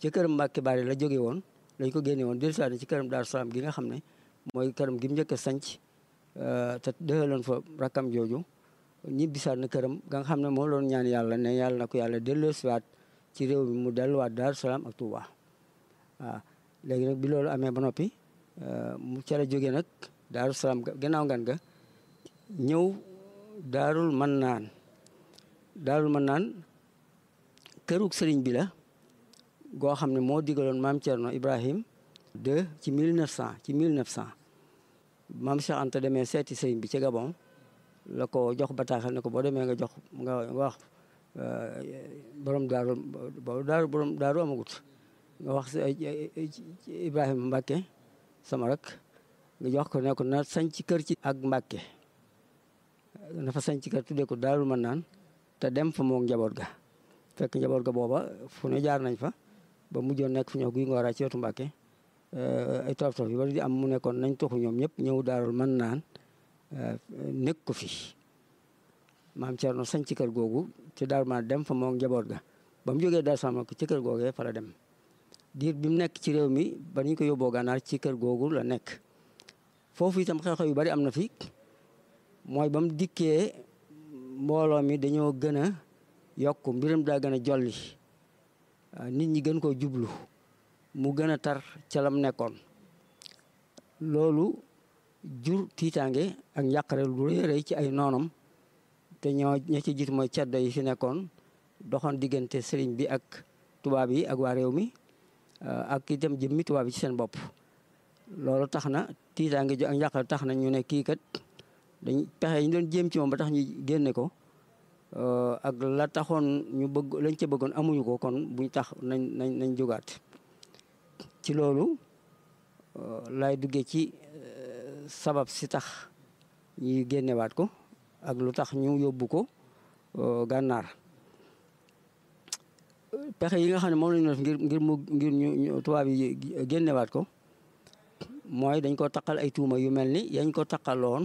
ci këram Mbàkke Bari la jóge woon lañ ko génne woon dellu si ci këram Daaru Salaam gi nga xam ne mooy këram gi mu njëkk a sanc te dëxaloon fa rakkam jooju ñibbisaat na këram ga nga xam ne moo loon ñaan yàlla ne yàlla na ko yàlla delloosiwaat ci réew mi mu delluwaat Daaru Salaam ak Touba waaw léegi nag bi loolu amee ba noppi mu ca la jógee nag Daaru Salaam gannaaw ngan ga ñëw daarul man naan daarul man naan kërug sëriñ bi la goo xam ne moo digaloon maam Thierno Ibrahim de ci 1900 ci 1900 maam Cheikh Anta demee seeti sëriñ bi ci Gabon la ko jox bataaxal ne ko boo demee nga jox nga wax borom daaru boobu daaru borom daaru amagut nga wax Ibrahima Mbacke sama rek nga jox ko ne ko na sañ ci kër ci ak Mbacke na fa sañ ci kër tuddee ko daarul man naan te dem fa moom njaboot ga fekk njaboot ga booba fu ne jaar nañ fa ba mujjoon nekk fu ñëw guy ngooraa ci wetu Mbàkke ay toof toof yu bari di am mu nekkoon nañ toxu ñoom ñëpp ñëw daarul mën naan nekk ko fi maam Cerno sañ ci kër googu ci daarul man dem fa moom njaboot ga ba mu jógee Daaru Salaam ci kër googee fa la dem diir bi mu nekk ci réew mi ba ñu ko yóbboo gànnaar ci kër googu la nekk foofu itam xew-xew yu bari am na fi mooy ba mu dikkee mbooloo mi dañoo gën a yokk mbiram daa gën a jolli nit ñi gën koo jublu mu gën a tar ca lam nekkoon loolu jur tiitaange ak njàqare lu rëy rëy ci ay noonam te ñoo ña ci jiitu mooy ceddo yi fi nekkoon doxoon diggante sëriñ bi ak tubaab yi ak waa réew mi ak itam jëmmi tubaab yi ci seen bopp loolu tax na tiitaange ju ak njàqare tax na ñu ne kii kat dañ pexe yi ñu doon jéem ci moom ba tax ñu génne ko ak la taxoon ñu bëgg lañ ca bëggoon amuñu ko kon buñ tax nañ nañ nañ jógaat ci loolu lay duggee ci sabab si tax ñuy génnewaat ko ak lu tax ñu yóbbu ko gànnaar pexe yi nga xam ne moom lañu def ngir ngir mu ngir ñu tubaab yi génnewaat ko mooy dañ ko taqal ay tuuma yu mel ni yañ ko taqaloon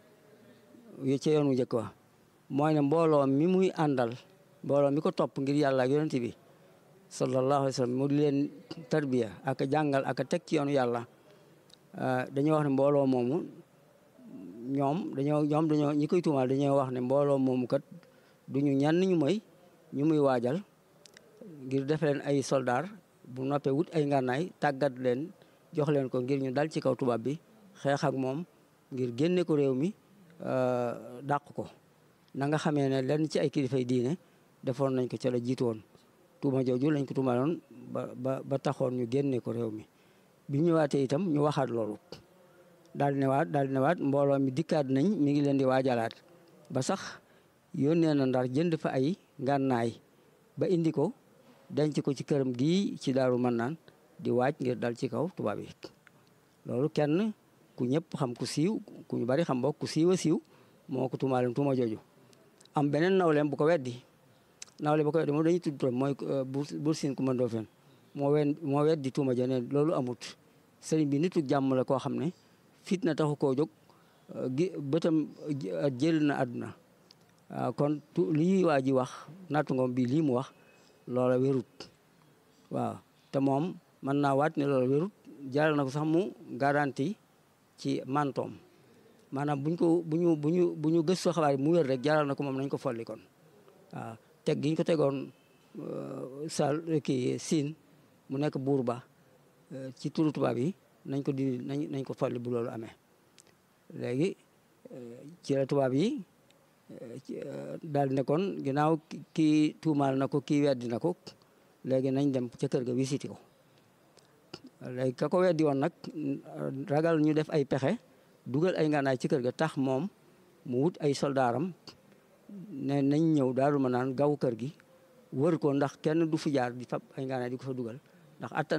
ca yoon wu njëkk wa mooy ne mbooloo mi muy àndal mbooloo mi ko topp ngir yàlla ak yonent bi sallallahu alayhi wa sallam mu di leen tarbiya ak jàngal ak teg ci yoonu yàlla dañoo wax ne mbooloo moomu ñoom dañoo ñoom dañoo ñi koy tuumaal dañoo wax ne mbooloo moomu kat duñu ñenn ñu mooy ñu muy waajal ngir def leen ay soldaar bu noppee wut ay ngànnaay tàggat leen jox leen ko ngir ñu dal ci kaw tubaab bi xeex ak moom ngir génne ko réew mi dàq ko na nga xamee ne lenn ci ay kilifay diine defoon nañ ko ca la jiitu woon tuuma jooju lañ ko tuumaloon ba ba ba taxoon ñu génne ko réew mi bi ñu ñëwaatee itam ñu waxaat loolu daal di newaat daal di newaat mbooloo mi dikkaat nañ mi ngi leen di waajalaat ba sax yónnee na ndar jënd fa ay ngànnaay ba indi ko denc ko ci këram gii ci daaru mën naan di waaj ngir dal ci kaw tubaab yi loolu kenn ku ñëpp xam ku siiw ku ñu bari xam bokk ku siiw a siiw moo ko tuumaalem tuuma jooju am beneen nawleem bu ko weddi nawle bu ko weddi moom dañuy tudd turam mooy Buur Siin Kumba Ndoofeen moo wen moo weddi tuuma ja ne loolu amut sëriñ bi nitu jàmm la koo xam ne fitna taxu koo jóg gi bëtam jël na àdduna kon tu lii waa ji wax nattu ngoom bii lii mu wax loola wérut waaw te moom mën naa waat ne loola wérut jaral na ko sax mu garanti ci mantoom maanaam buñ ko bu ñu bu ñu bu ñu gëstoo xabaar yi mu wér rek jaral na ko moom nañ ko folli kon waaw teg gi ñu ko tegoon sal kii siin mu nekk buur ba ci turu tubaab yi nañ ko dindi nañ nañ ko folli bu loolu amee léegi ci la tubaab yi daal di ne kon ginnaaw kii tuumaal na ko kii weddi na ko léegi nañ dem ca kër ga visité ko léegi ka ko weddi woon nag ragal ñu def ay pexe dugal ay ngànnaay ci kër ga tax moom mu wut ay soldaaram ne nañ ñëw daal ma naan gaw kër gi wër ko ndax kenn du fi jaar di fab ay ngànnaay di ko fa dugal ndax attan